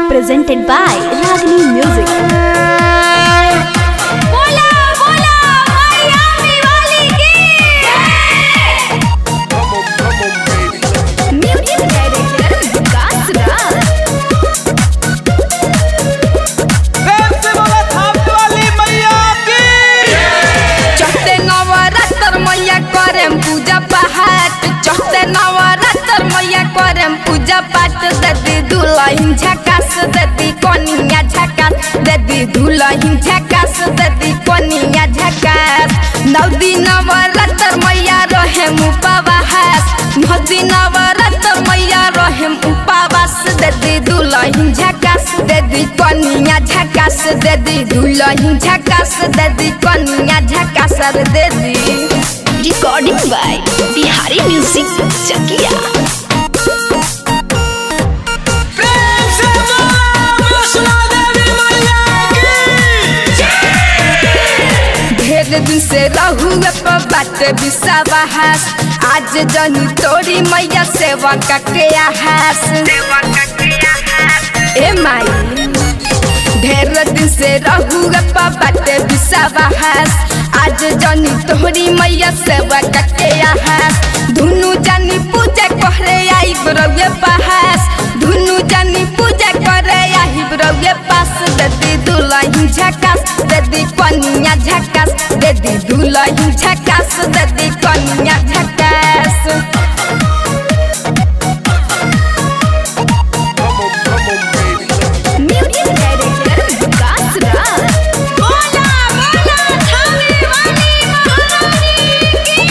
presented by Ragini Music. बोला बोला Miami वाली की म्यूजिक डायरेक्टर विकास राज प्रेम से बोला थाप वाली मैया की चढ़ते नवरात्र मैया करेम पूजा पाठ चढ़ते नवरात्र मैया करेम पूजा पाठ ददी दुल्हन झकास ददी कनिया झकास ददी दुल्हन झकास ददी कनिया झकास नौ दिन नवरात्र मैया रहेम उपवास नौ दिन नवरात्र मैया रहेम उपवास ददी दुल्हन झकास ददी कनिया झकास ददी दुल्हन झकास ददी कनिया झकास रे ददी Recording by Bihari Music Chakia. प्रेम से बोला वैष्णो देवी मैया की ढेर दिन से रहुए पर बाटे विश्वास आज जनी तोरी मैया सेवा के आहास ए माई ढेर दिन से रहुए पर बाटे विश्वास आज जनी तोरी मैया सेवा के आहास दुनु जानी पूजा करे आई रउए पास दुनु जानी पूजा करे आई रउए पास ददी दुल्हन झकास ददी कनिया झकास ददी दुल्हन झकास ददी कनिया झकास म्यूजिक डायरेक्टर विकास राज बोला बोला थाने वाली महारानी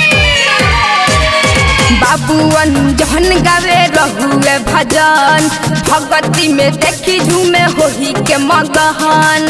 बाबूअन जहन गावे रहुए भजन भगवती में देखी झूमे होही के मगहन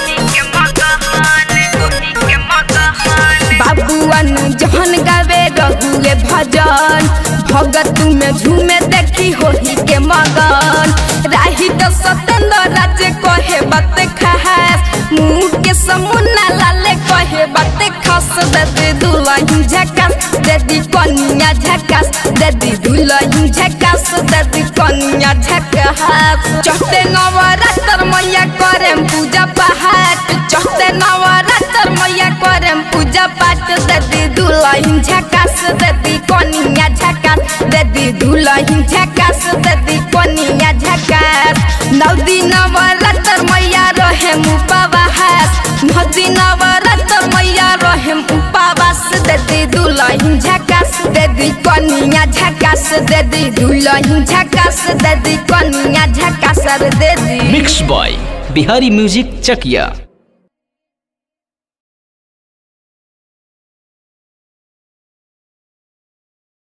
बाबूअन जहन गावे रहुए भजन भगत में झूमे देखी होही के मगन राही तो सतेंद्र राज कहे बात खास मुंह के समुना लाले कहे बात खस दे दुल्हन झकास दे कनिया झकास दे दुल्हन झकास दे कनिया झकास चढ़ते नवरात्र मैया करेम पूजा पाठ चढ़ते नवरात्र मैया करेम पूजा पाठ दे दुल्हन झकास दे कनिया झकास दे दुल्हन झकास दे कनिया झकास नौ दिन नवरात्र मैया रहेम उपवास नौ दिन नवरात्र मैया रहेम उपवास दे दुल्हन झकास दे कनिया झकास दे दुल्हन झकास दे कनिया झकास रे दे मिक्स बॉय बिहारी म्यूजिक चकिया